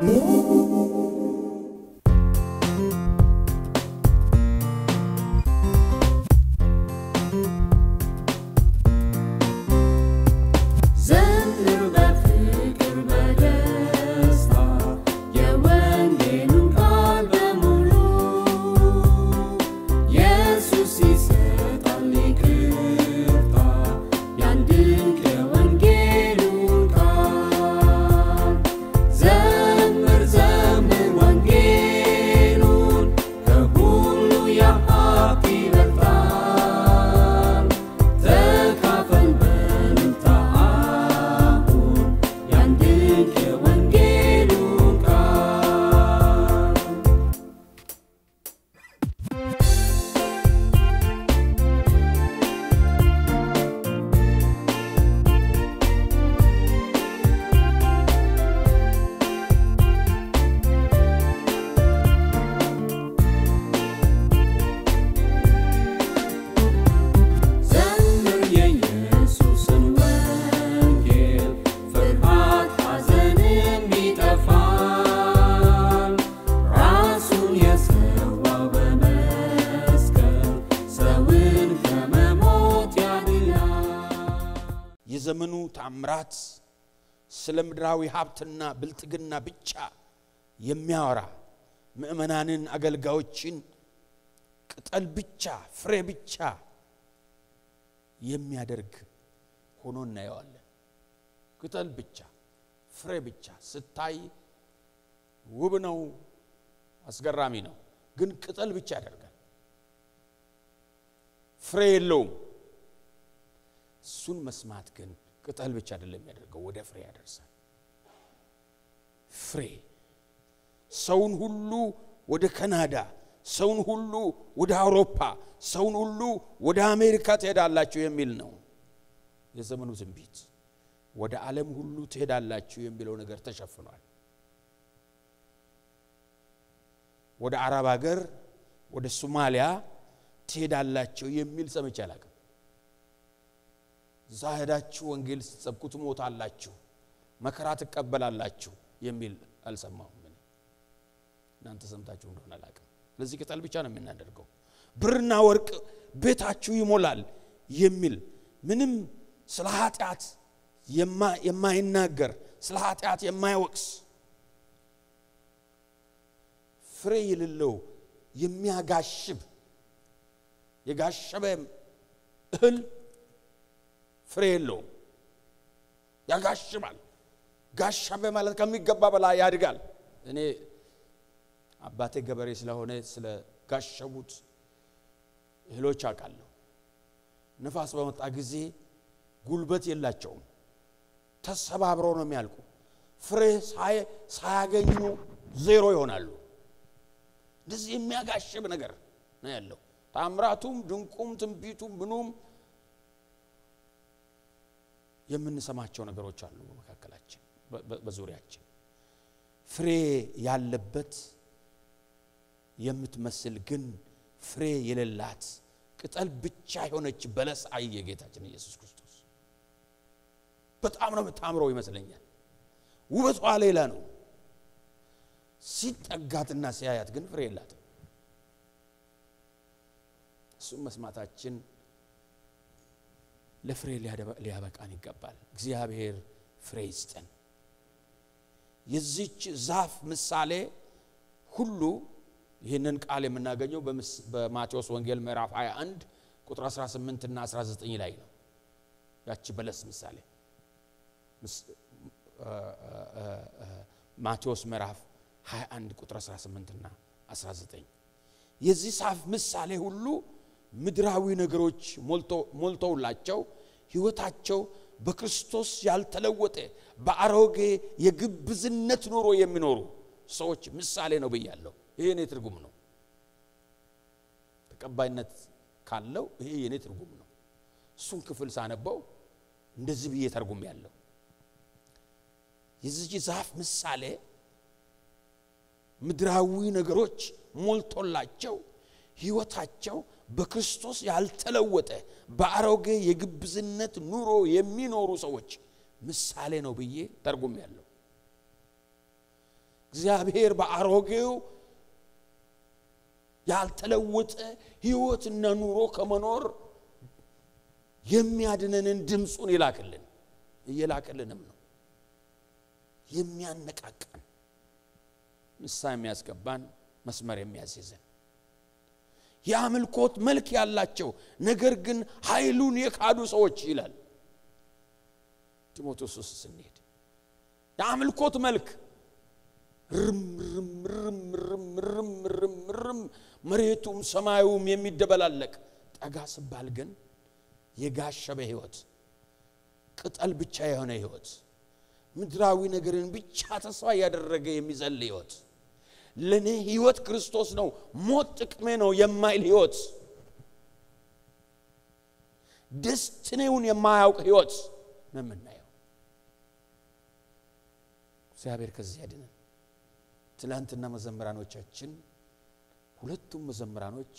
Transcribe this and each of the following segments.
ዘምር በፍቅር በደስታ የወንጌሉን ቃል በሙሉ ኢየሱስ ይሰጣል ይቅርታ ያን ድንቅ የወንጌሉን ቃል ዘምር ዘምር ወንጌሉን ከሁሉ የሀብት ይበልጣል ተካፈል በልታ አሁን ያን ድንቅ የወንጌሉን ቃል ዘምር የኢየሱስን ወንጌል ፍርሃት ሐዘንም ይጠፋል ራሱን የሰዋው በመስቀል ሰውን ከመሞት ያድናል የዘመኑ ታምራት ስለ ምድራዊ ሀብትና ብልጥግና ብቻ የሚያወራ ምዕመናንን አገልጋዮችን ቅጠል ብቻ ፍሬ ብቻ የሚያደርግ ሆኖ እናየዋለን ቅጠል ብቻ ፍሬ ብቻ ስታይ ውብ ነው አስገራሚ ነው ግን ቅጠል ብቻ ያደርጋል ፍሬ የለውም እሱን መስማት ግን ቅጠል ብቻ አይደለም የሚያደርገው ወደ ፍሬ ያደርሳል ፍሬ ሰውን ሁሉ ወደ ካናዳ ሰውን ሁሉ ወደ አውሮፓ ሰውን ሁሉ ወደ አሜሪካ ትሄዳላችሁ የሚል ነው የዘመኑ ትንቢት ወደ ዓለም ሁሉ ትሄዳላችሁ የሚለው ነገር ተሸፍኗል ወደ አረብ ሀገር ወደ ሶማሊያ ትሄዳላችሁ የሚል ሰምቼ አላቅም እዛ ሄዳችሁ ወንጌል ስትሰብኩ ትሞታላችሁ መከራ ትቀበላላችሁ የሚል አልሰማሁም እኔ እናንተ ሰምታችሁ እንደሆነ አላቅም ስለዚህ ቅጠል ብቻ ነው የምናደርገው ብርና ወርቅ ቤታችሁ ይሞላል የሚል ምንም ስለ ኃጢአት የማ- የማይናገር ስለ ኃጢአት የማይወቅስ ፍሬ የሌለው የሚያጋሽብ የጋሸበ እህል ፍሬ የለውም ያጋሽባል ጋሸበ ማለት ከሚገባ በላይ ያድጋል እኔ አባቴ ገበሬ ስለሆነ ስለ ጋሸቡት እህሎች አውቃለሁ ንፋስ በመጣ ጊዜ ጉልበት የላቸውም ተሰባብረው ነው የሚያልቁ ፍሬ ሳይ- ሳያገኙ ዜሮ ይሆናሉ እንደዚህ የሚያጋሽብ ነገር ነው ያለው ታምራቱም ድንቁም ትንቢቱም ምኑም የምንሰማቸው ነገሮች አሉ በመካከላችን በ- በ- በዙሪያችን ፍሬ ያለበት የምትመስል ግን ፍሬ የሌላት ቅጠል ብቻ የሆነች በለስ አየ ጌታችን ኢየሱስ ክርስቶስ በጣም ነው የምታምረው ይመስለኛል ውበቷ ሌላ ነው ሲጠጋትና ሲያያት ግን ፍሬ የላትም እሱም መስማታችን ለፍሬ ሊያደባ- ሊያበቃን ይገባል እግዚአብሔር ፍሬ ይስጠን የዚች ዛፍ ምሳሌ ሁሉ ይህንን ቃል የምናገኘው በምስ- በማቴዎስ ወንጌል ምዕራፍ 21 ቁጥር 18 እና 19 ላይ ነው ያቺ በለስ ምሳሌ ምስ- አ- አ- አ- አ- ማቴዎስ ምዕራፍ 21 ቁጥር 18 እና 19 የዚህ ዛፍ ምሳሌ ሁሉ ምድራዊ ነገሮች ሞልቶ- ሞልተውላቸው ህይወታቸው በክርስቶስ ያልተለወጠ በአሮጌ የግብዝነት ኑሮ የሚኖሩ ሰዎች ምሳሌ ነው ብያለሁ ይሄ የኔ ትርጉም ነው ተቀባይነት ካለው ይሄ የኔ ትርጉም ነው እሱን ክፍል ሳነበው እንደዚህ ብዬ ተርጉም ያለው የዚህ ዛፍ ምሳሌ ምድራዊ ነገሮች ሞልቶላቸው ህይወታቸው በክርስቶስ ያልተለወጠ በአሮጌ የግብዝነት ኑሮ የሚኖሩ ሰዎች ምሳሌ ነው ብዬ ተርጉም ያለው እግዚአብሔር በአሮጌው ያልተለወጠ ህይወትና ኑሮ ከመኖር የሚያድነንን ድምፁን ይላክልን እየላክልንም ነው የሚያነቃቃን ምሳ የሚያስገባን መስመር የሚያስይዘን የአምልኮት መልክ ያላቸው ነገር ግን ኃይሉን የካዱ ሰዎች ይላል ጢሞቴዎስ ውስጥ ስንሄድ የአምልኮት መልክ ርም ርም ርም ርም ርም ርም ርም መሬቱም ሰማዩም የሚደበላለቅ ጠጋ ስባል ግን የጋሸበ ህይወት ቅጠል ብቻ የሆነ ህይወት ምድራዊ ነገርን ብቻ ተስፋ እያደረገ የሚዘል ህይወት ለእኔ ህይወት ክርስቶስ ነው ሞት ጥቅሜ ነው የማይል ህይወት ደስትኔውን የማያውቅ ህይወት ነው የምናየው እግዚአብሔር ከዚህ ያድነን ትላንትና መዘምራኖቻችን ሁለቱም መዘምራኖች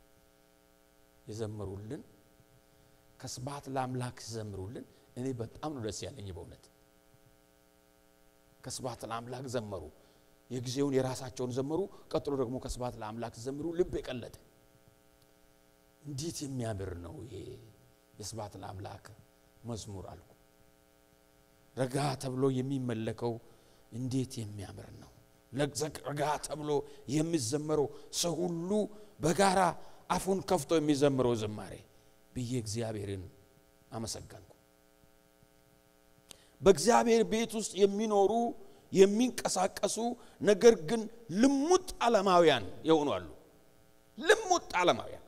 የዘመሩልን ከስብሐት ለአምላክ ዘምሩልን እኔ በጣም ነው ደስ ያለኝ በእውነት ከስብሐት ለአምላክ ዘመሩ የጊዜውን የራሳቸውን ዘመሩ ቀጥሎ ደግሞ ከስብሐት ለአምላክ ዘምሩ ልብ የቀለጠ እንዴት የሚያምር ነው ይሄ የስብሐት ለአምላክ መዝሙር አልኩ ረጋ ተብሎ የሚመለከው እንዴት የሚያምር ነው ረጋ ተብሎ የሚዘመረው ሰው ሁሉ በጋራ አፉን ከፍቶ የሚዘምረው ዝማሬ ብዬ እግዚአብሔርን አመሰገንኩ በእግዚአብሔር ቤት ውስጥ የሚኖሩ የሚንቀሳቀሱ ነገር ግን ልሙጥ ዓለማውያን የሆኑ አሉ ልሙጥ ዓለማውያን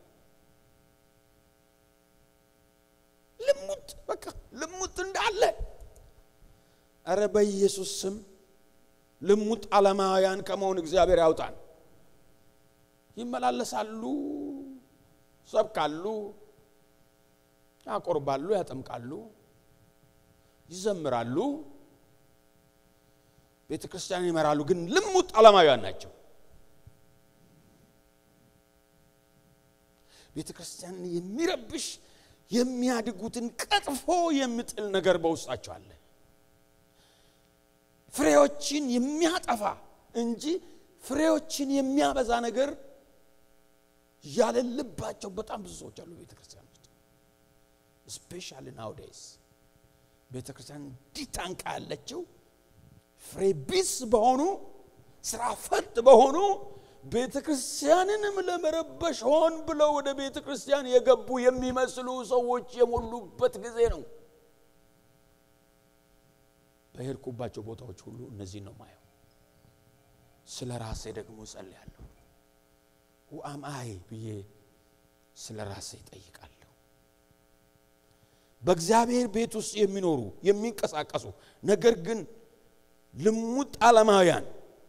ልሙጥ በቃ ልሙጥ እንዳለ እረ በኢየሱስ ስም ልሙጥ ዓለማውያን ከመሆን እግዚአብሔር ያውጣን ይመላለሳሉ ሰብካሉ ያቆርባሉ ያጠምቃሉ ይዘምራሉ ቤተ ክርስቲያን ይመራሉ ግን ልሙጥ ዓለማውያን ናቸው ቤተ ክርስቲያንን የሚረብሽ የሚያድጉትን ቀጥፎ የሚጥል ነገር በውስጣቸው አለ ፍሬዎችን የሚያጠፋ እንጂ ፍሬዎችን የሚያበዛ ነገር ያለልባቸው በጣም ብዙ ሰዎች አሉ ቤተ ክርስቲያን ውስጥ ስፔሻሊ ናውዴይስ ቤተ ክርስቲያን እንዲህ ታንቃ ያለችው ፍሬ ቢስ በሆኑ ስራ ፈት በሆኑ ቤተ ክርስቲያንንም ለመረበሽ ሆን ብለው ወደ ቤተ ክርስቲያን የገቡ የሚመስሉ ሰዎች የሞሉበት ጊዜ ነው በሄድኩባቸው ቦታዎች ሁሉ እነዚህ ነው ማየው ስለ ራሴ ደግሞ ጸልያለሁ ውአምአይ ብዬ ስለ ራሴ ይጠይቃለሁ በእግዚአብሔር ቤት ውስጥ የሚኖሩ የሚንቀሳቀሱ ነገር ግን ልሙጥ ዓለማውያን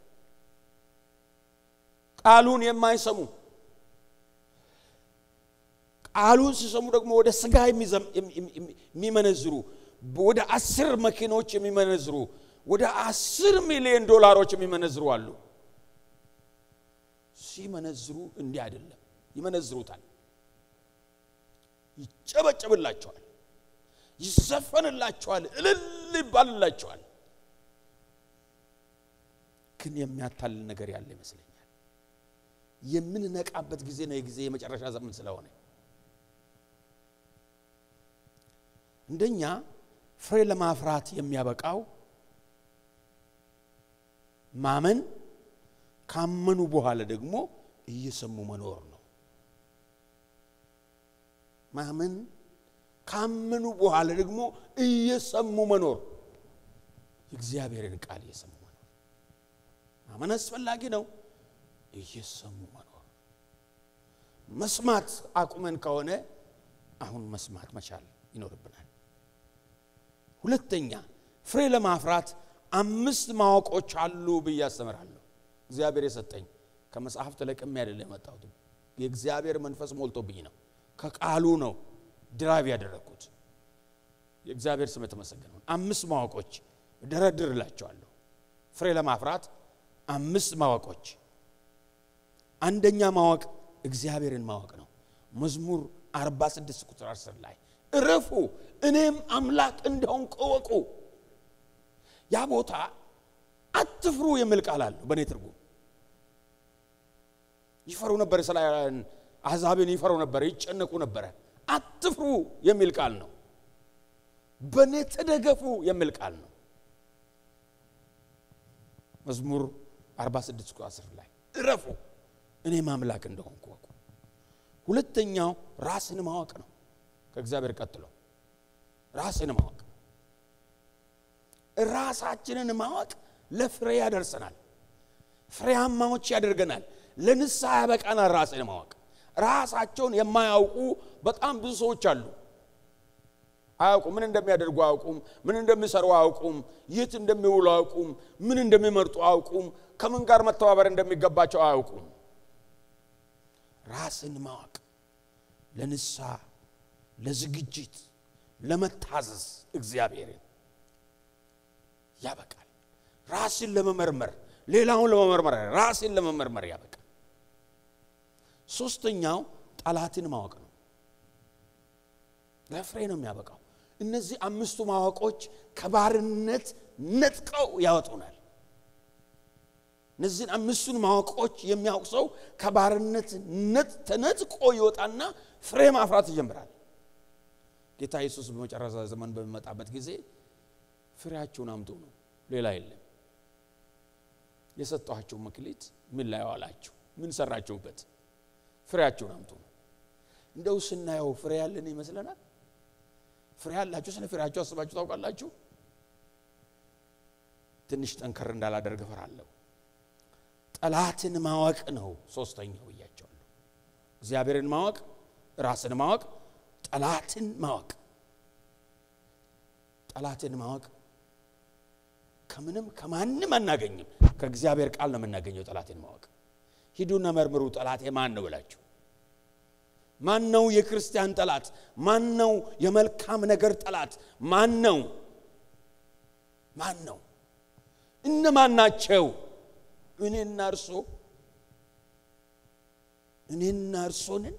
ቃሉን የማይሰሙ ቃሉን ሲሰሙ ደግሞ ወደ ስጋ የሚመነዝሩ ወደ አስር መኪኖች የሚመነዝሩ ወደ አስር ሚሊዮን ዶላሮች የሚመነዝሩ አሉ ሲመነዝሩ እንዲህ አይደለም ይመነዝሩታል ይጨበጨብላቸዋል ይዘፈንላቸዋል እልል ይባልላቸዋል ግን የሚያታልል ነገር ያለ ይመስለኛል የምንነቃበት ጊዜ ነው የጊዜ የመጨረሻ ዘመን ስለሆነ እንደኛ ፍሬ ለማፍራት የሚያበቃው ማመን ካመኑ በኋላ ደግሞ እየሰሙ መኖር ነው ማመን ካመኑ በኋላ ደግሞ እየሰሙ መኖር የእግዚአብሔርን ቃል እየሰሙ መኖር ማመን አስፈላጊ ነው እየሰሙ መኖር መስማት አቁመን ከሆነ አሁን መስማት መቻል ይኖርብናል ሁለተኛ ፍሬ ለማፍራት አምስት ማወቆች አሉ ብዬ አስተምራለሁ እግዚአብሔር የሰጠኝ ከመጽሐፍ ተለቅሜ አይደለም የመጣሁት የእግዚአብሔር መንፈስ ሞልቶብኝ ነው ከቃሉ ነው ድራብ ያደረግኩት የእግዚአብሔር ስም የተመሰገነ አምስት ማወቆች እደረድርላቸዋለሁ ፍሬ ለማፍራት አምስት ማወቆች አንደኛ ማወቅ እግዚአብሔርን ማወቅ ነው መዝሙር 46 ቁጥር 10 ላይ እረፉ እኔም አምላክ እንደሆንኩ እወቁ ያ ቦታ አትፍሩ የሚል ቃል አለው በእኔ ትርጉም ይፈሩ ነበር እስራኤላውያን አሕዛብን ይፈሩ ነበር ይጨነቁ ነበረ አትፍሩ የሚል ቃል ነው በእኔ ተደገፉ የሚል ቃል ነው መዝሙር 46 ቁጥር 10 ላይ እረፉ እኔ ማምላክ እንደሆንኩ ወቁ ሁለተኛው ራስን ማወቅ ነው ከእግዚአብሔር ቀጥሎ ራስን ማወቅ ራሳችንን ማወቅ ለፍሬ ያደርሰናል ፍሬያማዎች ያደርገናል ለንስሐ ያበቃናል ራስን ማወቅ ራሳቸውን የማያውቁ በጣም ብዙ ሰዎች አሉ አያውቁም ምን እንደሚያደርጉ አያውቁም ምን እንደሚሰሩ አያውቁም የት እንደሚውሉ አያውቁም ምን እንደሚመርጡ አያውቁም ከምን ጋር መተባበር እንደሚገባቸው አያውቁም ራስን ማወቅ ለንስሐ ለዝግጅት ለመታዘዝ እግዚአብሔርን ያበቃል ራስን ለመመርመር ሌላውን ለመመርመር ራስን ለመመርመር ያበቃል ሶስተኛው ጠላትን ማወቅ ነው ለፍሬ ነው የሚያበቃው እነዚህ አምስቱ ማወቆች ከባርነት ነጥቀው ያወጡናል እነዚህን አምስቱን ማወቆች የሚያውቅ ሰው ከባርነት ተነጥቆ ይወጣና ፍሬ ማፍራት ይጀምራል ጌታ ኢየሱስ በመጨረሻ ዘመን በሚመጣበት ጊዜ ፍሬያችሁን አምጡ ነው ሌላ የለም የሰጠኋችሁ መክሊት ምን ላይ ዋላችሁ ምን ሰራችሁበት ፍሬያችሁን አምጡ ነው እንደው ስናየው ፍሬ ያለን ይመስለናል ፍሬ ያላችሁ ስለ ፍሬያችሁ አስባችሁ ታውቃላችሁ ትንሽ ጠንከር እንዳላደርግ እፈራለሁ ጠላትን ማወቅ ነው ሶስተኛው ብያቸዋለሁ እግዚአብሔርን ማወቅ ራስን ማወቅ ጠላትን ማወቅ ጠላትን ማወቅ ከምንም ከማንም አናገኝም ከእግዚአብሔር ቃል ነው የምናገኘው ጠላትን ማወቅ ሂዱና መርምሩ ጠላቴ ማን ነው ብላችሁ ማን ነው የክርስቲያን ጠላት ማን ነው የመልካም ነገር ጠላት ማን ነው ማን ነው እነማን ናቸው እኔና እርሶ እኔና እርሶንን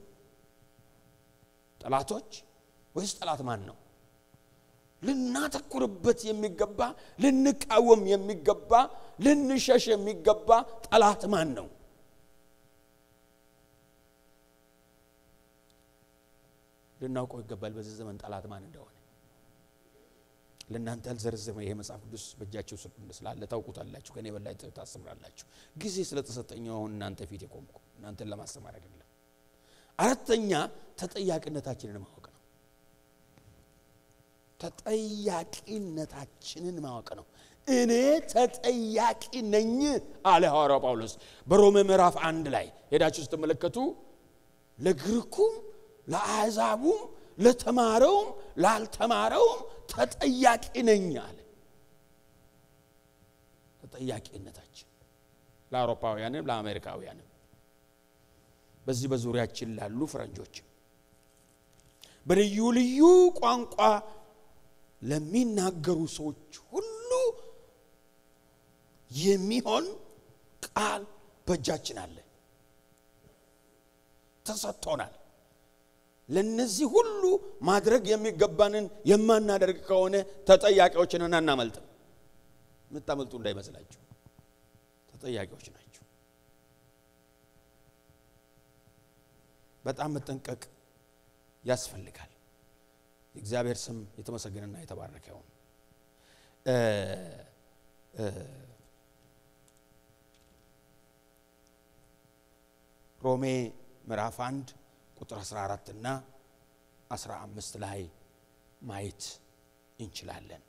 ጠላቶች ወይስ ጠላት ማን ነው ልናተኩርበት የሚገባ ልንቃወም የሚገባ ልንሸሽ የሚገባ ጠላት ማን ነው ልናውቀው ይገባል በዚህ ዘመን ጠላት ማን እንደሆነ ለእናንተ አልዘረዘመ ይሄ መጽሐፍ ቅዱስ በእጃችሁ ስላለ ታውቁታላችሁ ከኔ በላይ ታስተምራላችሁ ጊዜ ስለተሰጠኝ አሁን እናንተ ፊት የቆምኩ እናንተን ለማስተማር አይደለም አራተኛ ተጠያቂነታችንን ማወቅ ነው ተጠያቂነታችንን ማወቅ ነው እኔ ተጠያቂ ነኝ አለ ሐዋርያው ጳውሎስ በሮሜ ምዕራፍ አንድ ላይ ሄዳችሁ ስትመለከቱ ለግሪኩም ለአሕዛቡም ለተማረውም ላልተማረውም ተጠያቂ ነኝ አለ ተጠያቂነታችን ለአውሮፓውያንም ለአሜሪካውያንም በዚህ በዙሪያችን ላሉ ፈረንጆችም በልዩ ልዩ ቋንቋ ለሚናገሩ ሰዎች ሁሉ የሚሆን ቃል በእጃችን አለ ተሰጥቶናል ለነዚህ ሁሉ ማድረግ የሚገባንን የማናደርግ ከሆነ ተጠያቂዎችን አናመልጥም የምታመልጡ እንዳይመስላችሁ ተጠያቂዎች ናቸው በጣም መጠንቀቅ ያስፈልጋል የእግዚአብሔር ስም የተመሰገነና የተባረከ ይሁን ሮሜ ምዕራፍ አንድ ቁጥር 14 እና 15 ላይ ማየት እንችላለን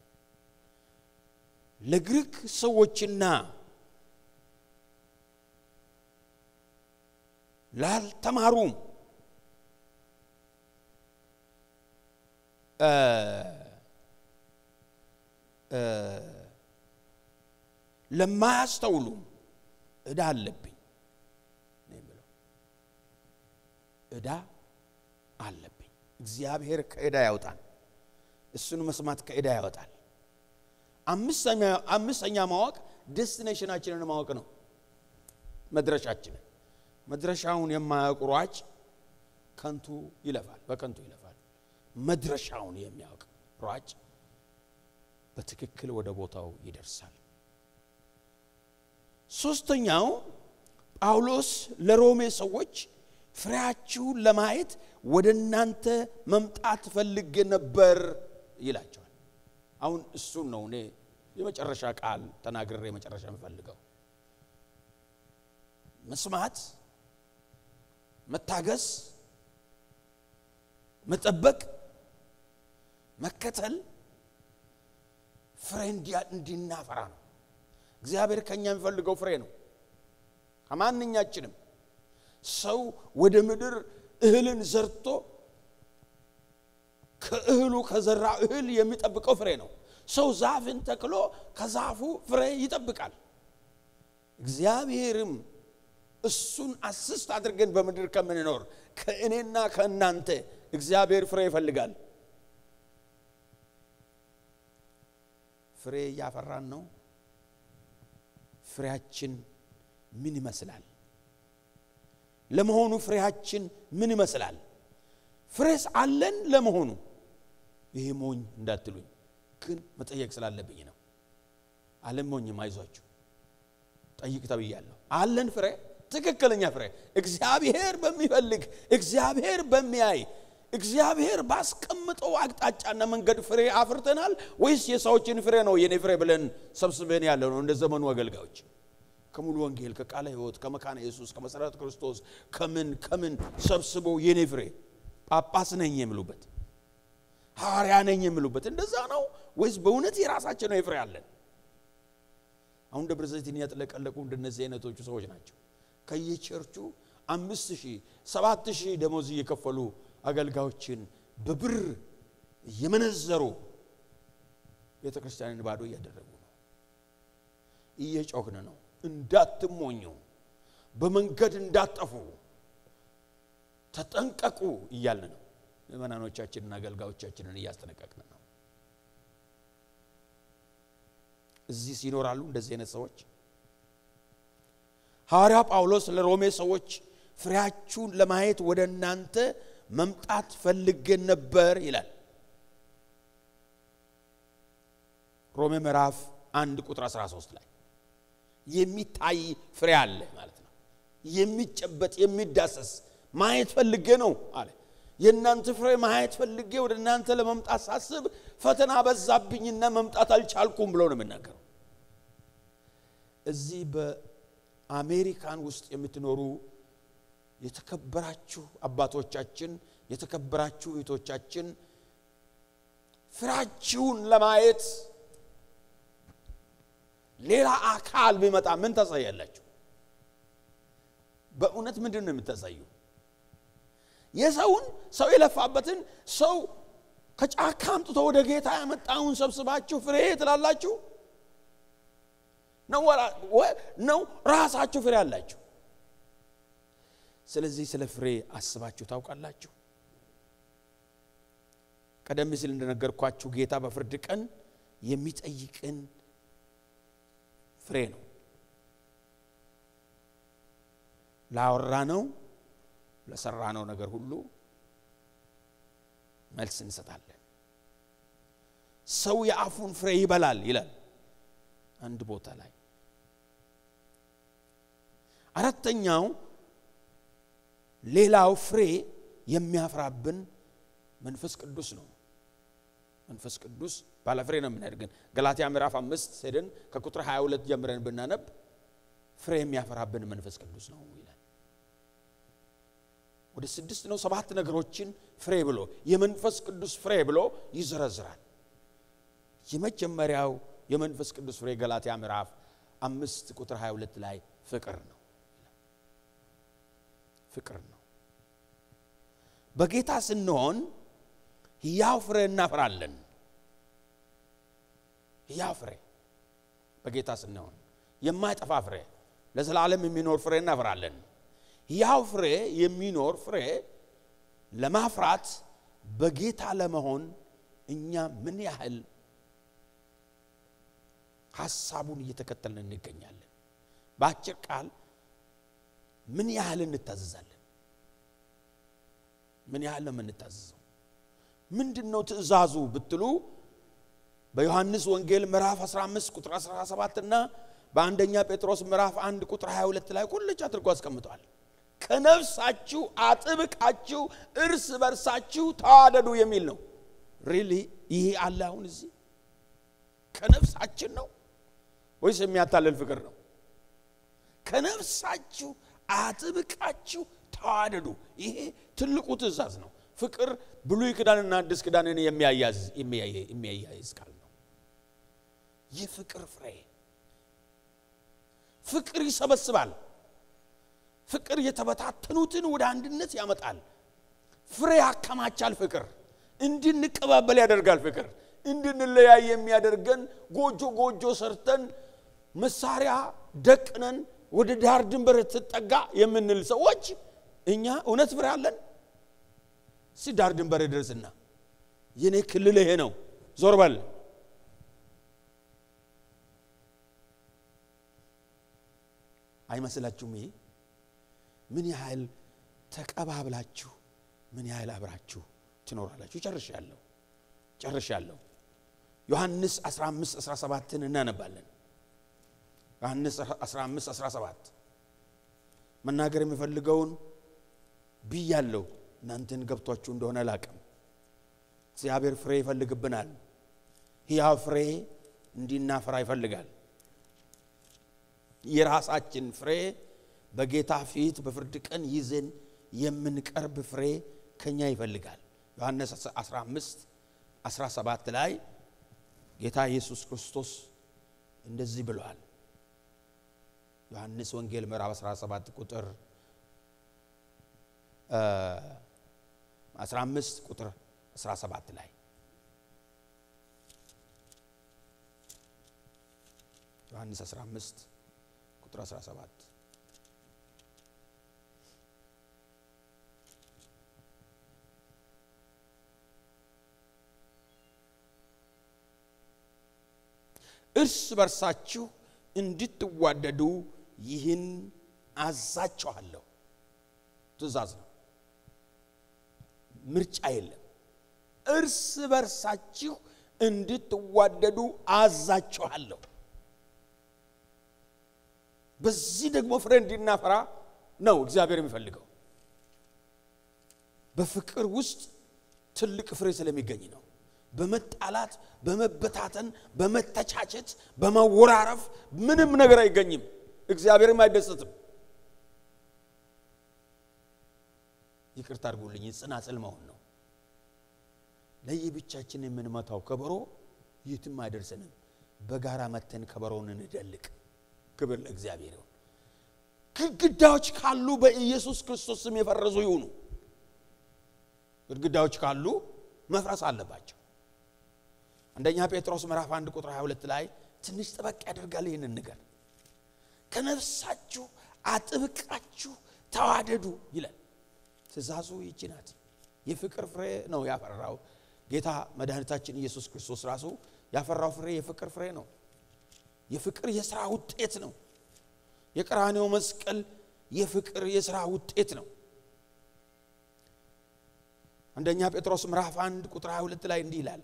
ለግሪክ ሰዎችና ላልተማሩም ለማያስተውሉም እዳ አለብኝ ነው የሚለው እዳ አለብኝ እግዚአብሔር ከእዳ ያውጣን እሱን መስማት ከእዳ ያወጣል አምስተኛ ማወቅ ዴስቲኔሽናችንን ማወቅ ነው መድረሻችንን መድረሻውን የማያውቅ ሯጭ ከንቱ ይለፋል በከንቱ ይለፋል መድረሻውን የሚያውቅ ሯጭ በትክክል ወደ ቦታው ይደርሳል ሶስተኛው ጳውሎስ ለሮሜ ሰዎች ፍሬያችሁን ለማየት ወደ እናንተ መምጣት ፈልጌ ነበር ይላቸዋል። አሁን እሱን ነው እኔ የመጨረሻ ቃል ተናግሬ የመጨረሻ የምፈልገው። መስማት፣ መታገስ፣ መጠበቅ፣ መከተል ፍሬ እንዲናፈራ ነው። እግዚአብሔር ከኛ የሚፈልገው ፍሬ ነው። ከማንኛችንም ሰው ወደ ምድር እህልን ዘርቶ ከእህሉ ከዘራ እህል የሚጠብቀው ፍሬ ነው። ሰው ዛፍን ተክሎ ከዛፉ ፍሬ ይጠብቃል። እግዚአብሔርም እሱን አስስት አድርገን በምድር ከምንኖር ከእኔና ከእናንተ እግዚአብሔር ፍሬ ይፈልጋል። ፍሬ እያፈራን ነው። ፍሬያችን ምን ይመስላል? ለመሆኑ ፍሬያችን ምን ይመስላል? ፍሬስ አለን ለመሆኑ? ይሄ ሞኝ እንዳትሉኝ ግን መጠየቅ ስላለብኝ ነው። አልሞኝም፣ አይዟችሁ ጠይቅ ተብያለሁ። አለን ፍሬ፣ ትክክለኛ ፍሬ እግዚአብሔር በሚፈልግ እግዚአብሔር በሚያይ እግዚአብሔር ባስቀምጠው አቅጣጫና መንገድ ፍሬ አፍርተናል ወይስ የሰዎችን ፍሬ ነው የኔ ፍሬ ብለን ሰብስበን ያለ ነው? እንደ ዘመኑ አገልጋዮች ከሙሉ ወንጌል ከቃለ ሕይወት ከመካነ ኢየሱስ ከመሰረተ ክርስቶስ ከምን ከምን ሰብስቦ የኔ ፍሬ ጳጳስ ነኝ የሚሉበት ሐዋርያ ነኝ የሚሉበት እንደዛ ነው ወይስ በእውነት የራሳቸው ነው የፍሬ አለን? አሁን ደብረ ዘይትን ያጥለቀለቁ እንደነዚህ አይነቶቹ ሰዎች ናቸው። ከየቸርቹ አምስት ሺህ ሰባት ሺህ ደሞዝ እየከፈሉ አገልጋዮችን በብር እየመነዘሩ ቤተ ክርስቲያንን ባዶ እያደረጉ ነው። እየጮህን ነው። እንዳትሞኙ፣ በመንገድ እንዳጠፉ ተጠንቀቁ እያልን ነው። ምእመናኖቻችንን አገልጋዮቻችንን እያስጠነቀቅን ነው። እዚህ ይኖራሉ እንደዚህ አይነት ሰዎች። ሐዋርያው ጳውሎስ ለሮሜ ሰዎች ፍሬያችሁን ለማየት ወደ እናንተ መምጣት ፈልጌ ነበር ይላል። ሮሜ ምዕራፍ አንድ ቁጥር 13 ላይ የሚታይ ፍሬ አለ ማለት ነው። የሚጨበጥ የሚዳሰስ ማየት ፈልጌ ነው አለ። የእናንተ ፍሬ ማየት ፈልጌ ወደ እናንተ ለመምጣት ሳስብ ፈተና በዛብኝና መምጣት አልቻልኩም ብሎ ነው የምናገረው። እዚህ በአሜሪካን ውስጥ የምትኖሩ የተከበራችሁ አባቶቻችን፣ የተከበራችሁ እህቶቻችን ፍሬያችሁን ለማየት ሌላ አካል ቢመጣ ምን ታሳያላችሁ? በእውነት ምንድን ነው የምታሳዩ? የሰውን ሰው የለፋበትን ሰው ከጫካ አምጥቶ ወደ ጌታ ያመጣውን ሰብስባችሁ ፍሬ ትላላችሁ ነው ራሳችሁ ፍሬ አላችሁ? ስለዚህ ስለ ፍሬ አስባችሁ ታውቃላችሁ? ቀደም ሲል እንደነገርኳችሁ ጌታ በፍርድ ቀን የሚጠይቅን ፍሬ ነው። ላወራ ነው ለሰራ ነው ነገር ሁሉ መልስ እንሰጣለን። ሰው የአፉን ፍሬ ይበላል ይላል አንድ ቦታ ላይ። አራተኛው ሌላው ፍሬ የሚያፍራብን መንፈስ ቅዱስ ነው። መንፈስ ቅዱስ ባለፍሬ ነው የምናደርገን። ገላትያ ምዕራፍ አምስት ሄደን ከቁጥር 22 ጀምረን ብናነብ ፍሬ የሚያፈራብን መንፈስ ቅዱስ ነው ይላል። ወደ ስድስት ነው ሰባት ነገሮችን ፍሬ ብሎ የመንፈስ ቅዱስ ፍሬ ብሎ ይዘረዝራል። የመጀመሪያው የመንፈስ ቅዱስ ፍሬ ገላትያ ምዕራፍ አምስት ቁጥር 22 ላይ ፍቅር ነው። ፍቅር ነው። በጌታ ስንሆን ሕያው ፍሬ እናፈራለን። ሕያው ፍሬ በጌታ ስንሆን የማይጠፋ ፍሬ ለዘላለም የሚኖር ፍሬ እናፈራለን። ሕያው ፍሬ የሚኖር ፍሬ ለማፍራት በጌታ ለመሆን እኛ ምን ያህል ሀሳቡን እየተከተልን እንገኛለን? በአጭር ቃል ምን ያህል እንታዘዛለን? ምን ያህል ነው የምንታዘዘው? ምንድን ነው ትእዛዙ ብትሉ በዮሐንስ ወንጌል ምዕራፍ 15 ቁጥር 17 እና በአንደኛ ጴጥሮስ ምዕራፍ አንድ ቁጥር 22 ላይ ቁልጭ አድርጎ አስቀምጧል። ከነፍሳችሁ አጥብቃችሁ እርስ በርሳችሁ ተዋደዱ የሚል ነው። ሪሊ ይሄ አለ አሁን እዚህ ከነፍሳችን ነው ወይስ የሚያታልል ፍቅር ነው? ከነፍሳችሁ አጥብቃችሁ ተዋደዱ። ይሄ ትልቁ ትእዛዝ ነው። ፍቅር ብሉይ ኪዳንና አዲስ ኪዳንን የሚያያዝ የሚያያይዝ ቃል ነው። የፍቅር ፍሬ ፍቅር ይሰበስባል። ፍቅር የተበታተኑትን ወደ አንድነት ያመጣል። ፍሬ ያከማቻል። ፍቅር እንድንቀባበል ያደርጋል። ፍቅር እንድንለያይ የሚያደርገን ጎጆ ጎጆ ሰርተን መሳሪያ ደቅነን ወደ ዳር ድንበር ትጠጋ የምንል ሰዎች እኛ እውነት ፍሬ አለን? እስቲ ዳር ድንበር ድረስና የኔ ክልል ይሄ ነው ዞር በል አይመስላችሁም? ይሄ ምን ያህል ተቀባብላችሁ ምን ያህል አብራችሁ ትኖራላችሁ? ጨርሻለሁ ጨርሻለሁ። ዮሐንስ 15 17ን እናነባለን። ዮሐንስ 15 17 መናገር የሚፈልገውን ብያለሁ። እናንተን ገብቷችሁ እንደሆነ ላቅም እግዚአብሔር ፍሬ ይፈልግብናል። ሕያው ፍሬ እንዲናፈራ ይፈልጋል። የራሳችን ፍሬ በጌታ ፊት በፍርድ ቀን ይዘን የምንቀርብ ፍሬ ከኛ ይፈልጋል። ዮሐንስ 15 17 ላይ ጌታ ኢየሱስ ክርስቶስ እንደዚህ ብለዋል። ዮሐንስ ወንጌል ምዕራፍ 17 ቁጥር 15 ቁጥር 17 ላይ ዮሐንስ 15 ቁጥር 17 እርስ በርሳችሁ እንድትዋደዱ ይህን አዛችኋለሁ። ትእዛዝ ነው፣ ምርጫ የለም። እርስ በርሳችሁ እንድትዋደዱ አዛችኋለሁ። በዚህ ደግሞ ፍሬ እንዲናፈራ ነው እግዚአብሔር የሚፈልገው። በፍቅር ውስጥ ትልቅ ፍሬ ስለሚገኝ ነው። በመጣላት በመበታተን በመተቻቸት በመወራረፍ ምንም ነገር አይገኝም። እግዚአብሔርም አይደሰትም። ይቅርታ አድርጉልኝ፣ ጽናጽል መሆን ነው። ለየብቻችን የምንመታው ከበሮ የትም አይደርሰንም። በጋራ መተን ከበሮውን እንደልቅ። ክብር ለእግዚአብሔር ይሁን። ግድግዳዎች ካሉ በኢየሱስ ክርስቶስ ስም የፈረሱ ይሁኑ። ግድግዳዎች ካሉ መፍረስ አለባቸው። አንደኛ ጴጥሮስ ምዕራፍ 1 ቁጥር 22 ላይ ትንሽ ጠበቅ ያደርጋል ይህንን ነገር ከነፍሳችሁ አጥብቃችሁ ተዋደዱ ይላል። ትእዛዙ ይቺ ናት። የፍቅር ፍሬ ነው ያፈራው ጌታ መድኃኒታችን ኢየሱስ ክርስቶስ ራሱ ያፈራው ፍሬ የፍቅር ፍሬ ነው። የፍቅር የሥራ ውጤት ነው። የቀራኔው መስቀል የፍቅር የሥራ ውጤት ነው። አንደኛ ጴጥሮስ ምዕራፍ 1 ቁጥር 22 ላይ እንዲህ ይላል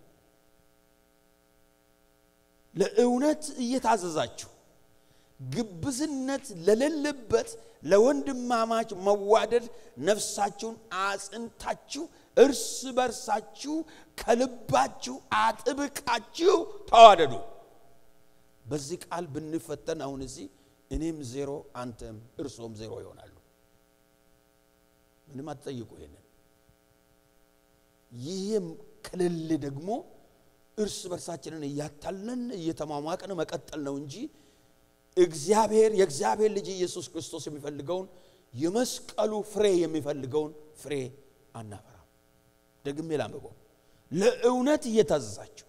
ለእውነት እየታዘዛችሁ ግብዝነት ለሌለበት ለወንድማማች መዋደድ ነፍሳችሁን አጽንታችሁ እርስ በርሳችሁ ከልባችሁ አጥብቃችሁ ተዋደዱ። በዚህ ቃል ብንፈተን አሁን እዚህ እኔም ዜሮ አንተም እርሶም ዜሮ ይሆናሉ። ምንም አትጠይቁ። ይሄንን ይህም ከሌለ ደግሞ እርስ በርሳችንን እያታለን እየተሟሟቅን መቀጠል ነው እንጂ እግዚአብሔር የእግዚአብሔር ልጅ ኢየሱስ ክርስቶስ የሚፈልገውን የመስቀሉ ፍሬ የሚፈልገውን ፍሬ አናፈራም። ደግሜ ላንብበው። ለእውነት እየታዘዛችሁ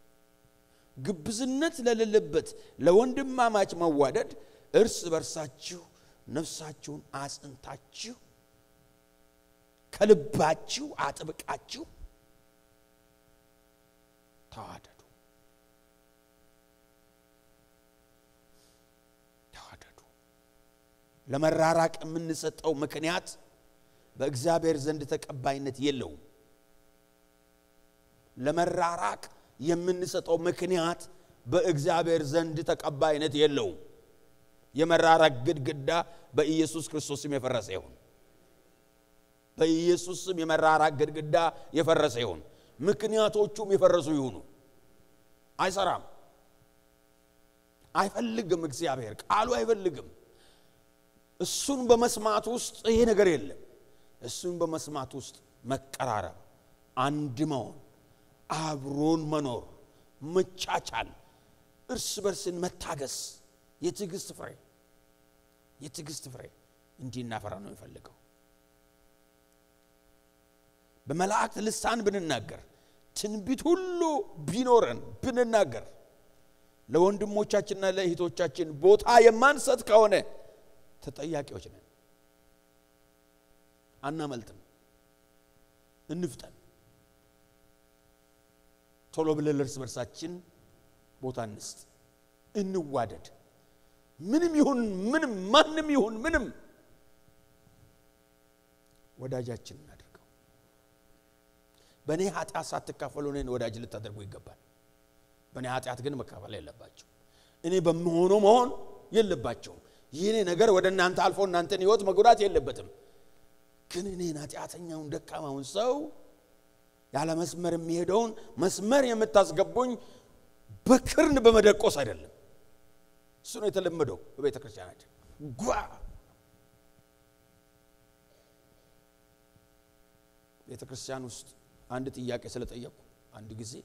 ግብዝነት ለሌለበት ለወንድማማች መዋደድ እርስ በርሳችሁ ነፍሳችሁን አጽንታችሁ ከልባችሁ አጥብቃችሁ ተዋደዱ ተዋደዱ። ለመራራቅ የምንሰጠው ምክንያት በእግዚአብሔር ዘንድ ተቀባይነት የለውም። ለመራራቅ የምንሰጠው ምክንያት በእግዚአብሔር ዘንድ ተቀባይነት የለውም። የመራራቅ ግድግዳ በኢየሱስ ክርስቶስ ስም የፈረሰ ይሁን። በኢየሱስ ስም የመራራቅ ግድግዳ የፈረሰ ይሁን። ምክንያቶቹም የፈረሱ ይሁኑ። አይሰራም፣ አይፈልግም። እግዚአብሔር ቃሉ አይፈልግም። እሱን በመስማት ውስጥ ይሄ ነገር የለም። እሱን በመስማት ውስጥ መቀራረብ፣ አንድ መሆን፣ አብሮን መኖር፣ መቻቻል፣ እርስ በርስን መታገስ፣ የትዕግስት ፍሬ የትዕግስት ፍሬ እንዲህ እናፈራ ነው የሚፈልገው። በመላእክት ልሳን ብንናገር ትንቢት ሁሉ ቢኖረን ብንናገር ለወንድሞቻችንና ለእህቶቻችን ቦታ የማንሰጥ ከሆነ ተጠያቂዎች ነን። አናመልጥም። እንፍጠን። ቶሎ ብለን እርስ በርሳችን ቦታ እንስጥ፣ እንዋደድ። ምንም ይሁን ምንም፣ ማንም ይሁን ምንም ወዳጃችን እናድርገው። በእኔ ኃጢአት ሳትካፈሉ እኔን ወዳጅ ልታደርጉ ይገባል። በእኔ ኃጢአት ግን መካፈል የለባቸው። እኔ በምሆነው መሆን የለባቸውም። ይህኔ ነገር ወደ እናንተ አልፎ እናንተን ህይወት መጉዳት የለበትም። ግን እኔን ኃጢአተኛውን ደካማውን ሰው ያለ መስመር የሚሄደውን መስመር የምታስገቡኝ በክርን በመደቆስ አይደለም። እሱ ነው የተለመደው በቤተ ክርስቲያናችን ጓ ቤተ ክርስቲያን ውስጥ አንድ ጥያቄ ስለጠየቁ አንድ ጊዜ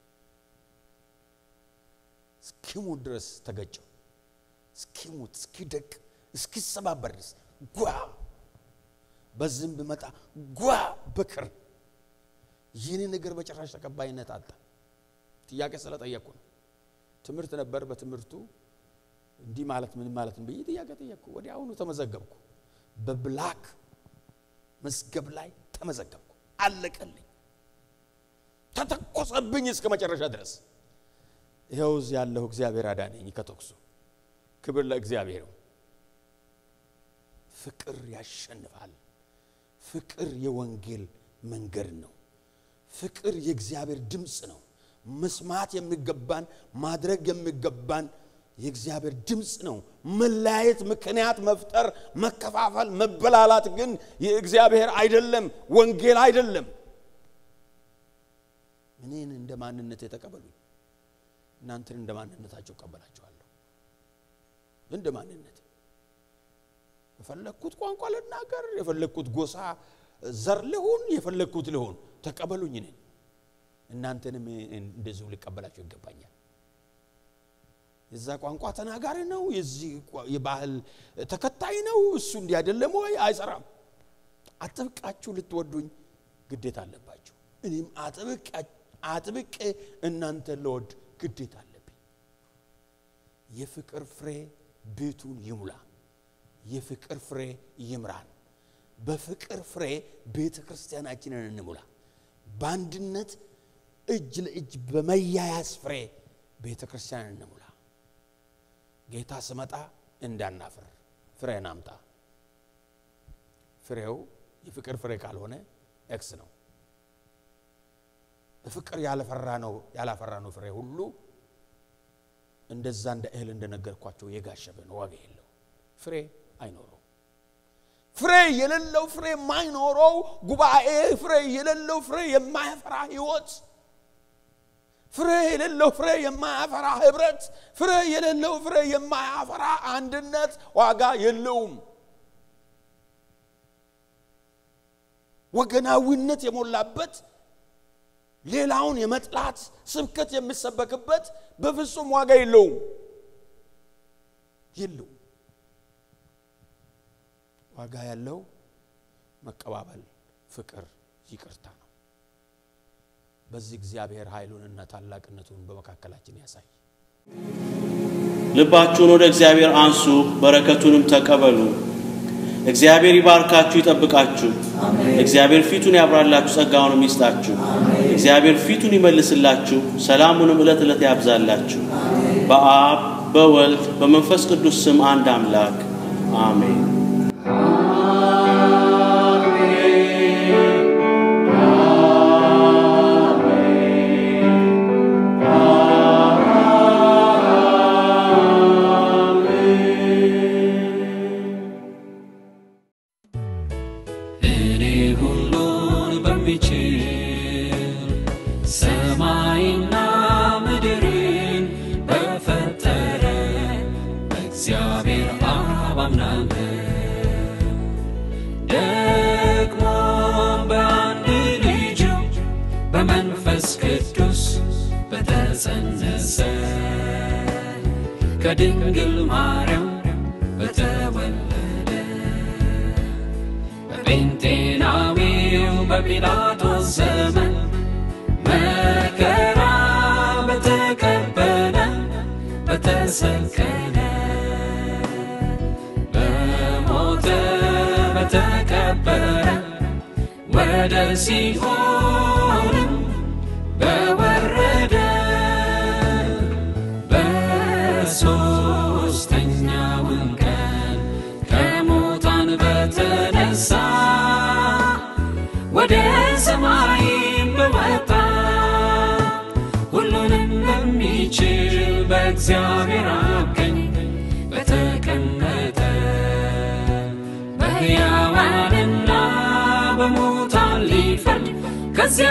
እስኪሙት ድረስ ተገጨው። እስኪሙት እስኪደቅ እስኪሰባበር ድረስ ጓ በዝም ብመጣ ጓ በክር ይህን ነገር በጭራሽ ተቀባይነት አጣ። ጥያቄ ስለጠየቁ ነው። ትምህርት ነበር። በትምህርቱ እንዲህ ማለት ምን ማለት ነው ብዬ ጥያቄ ጠየቅኩ። ወዲያውኑ ተመዘገብኩ። በብላክ መዝገብ ላይ ተመዘገብኩ። አለቀልኝ። ተተኮሰብኝ እስከ መጨረሻ ድረስ። ይኸው እዚህ ያለሁ እግዚአብሔር አዳነኝ ከተኩሱ። ክብር ለእግዚአብሔር ነው። ፍቅር ያሸንፋል። ፍቅር የወንጌል መንገድ ነው። ፍቅር የእግዚአብሔር ድምፅ ነው። መስማት የሚገባን ማድረግ የሚገባን የእግዚአብሔር ድምፅ ነው። መለያየት፣ ምክንያት መፍጠር፣ መከፋፈል፣ መበላላት ግን የእግዚአብሔር አይደለም፣ ወንጌል አይደለም። እኔን እንደ ማንነት የተቀበሉኝ እናንተን እንደ ማንነታቸው እቀበላቸዋለሁ። እንደ ማንነት የፈለግኩት ቋንቋ ልናገር፣ የፈለግኩት ጎሳ ዘር ልሁን፣ የፈለግኩት ልሁን፣ ተቀበሉኝ። እኔን እናንተንም እንደዚሁ ሊቀበላቸው ይገባኛል። የዛ ቋንቋ ተናጋሪ ነው፣ የዚህ የባህል ተከታይ ነው፣ እሱ እንዲህ አይደለም ወይ? አይሰራም። አጥብቃችሁ ልትወዱኝ ግዴታ አለባችሁ። እኔም አጥብቄ እናንተን ልወድ ግዴታ አለብኝ። የፍቅር ፍሬ ቤቱን ይሙላ። የፍቅር ፍሬ ይምራን። በፍቅር ፍሬ ቤተ ክርስቲያናችንን እንሙላ። በአንድነት እጅ ለእጅ በመያያዝ ፍሬ ቤተ ክርስቲያንን እንሙላ። ጌታ ስመጣ እንዳናፍር ፍሬን አምጣ። ፍሬው የፍቅር ፍሬ ካልሆነ ኤክስ ነው። በፍቅር ያለፈራ ነው ያላፈራ ነው ፍሬ ሁሉ እንደዛ እንደ እህል እንደነገርኳቸው የጋሸበ ነው፣ ዋጋ የለው፣ ፍሬ አይኖረው። ፍሬ የሌለው ፍሬ የማይኖረው ጉባኤ፣ ፍሬ የሌለው ፍሬ የማያፈራ ህይወት፣ ፍሬ የሌለው ፍሬ የማያፈራ ህብረት፣ ፍሬ የሌለው ፍሬ የማያፈራ አንድነት ዋጋ የለውም። ወገናዊነት የሞላበት ሌላውን የመጥላት ስብከት የሚሰበክበት በፍጹም ዋጋ የለውም የለውም። ዋጋ ያለው መቀባበል፣ ፍቅር፣ ይቅርታ ነው። በዚህ እግዚአብሔር ኃይሉንና ታላቅነቱን በመካከላችን ያሳይ። ልባችሁን ወደ እግዚአብሔር አንሱ፣ በረከቱንም ተቀበሉ። እግዚአብሔር ይባርካችሁ፣ ይጠብቃችሁ። እግዚአብሔር ፊቱን ያብራላችሁ፣ ጸጋውንም ይስጣችሁ። እግዚአብሔር ፊቱን ይመልስላችሁ፣ ሰላሙንም ዕለት ዕለት ያብዛላችሁ። በአብ በወልድ በመንፈስ ቅዱስ ስም አንድ አምላክ አሜን። አሜን። በእግዚአብሔር አብ አምናለሁ ደግሞ በአንድ ልጁ በመንፈስ ቅዱስ በተጸነሰ ከድንግል ማርያም በተወለደ በጴንጤናዊው በጲላጦስ ዘመን መከራ በተቀበለ በተሰቀለ በሞተ በተቀበረ ወደ ሲኦልም በወረደ በሦስተኛውም ቀን ከሙታን በተነሳ ወደ ሰማይም በወጣ ሁሉንም በሚችል በእግዚአብሔር አብ ቀኝ በተቀመጠ በሕያዋንና በሙታን ሊፈርድ ከዚያ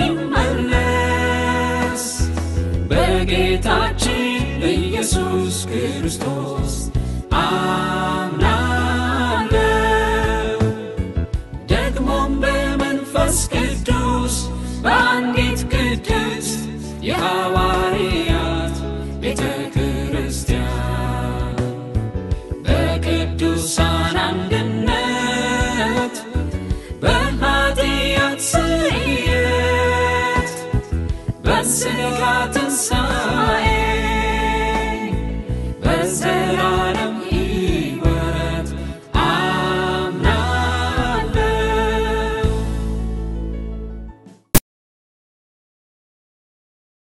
በሚመለስ በጌታችን በኢየሱስ ክርስቶስ አምናለሁ። ደግሞም በመንፈስ ቅዱስ በአንዲት ቅድስት የሐዋ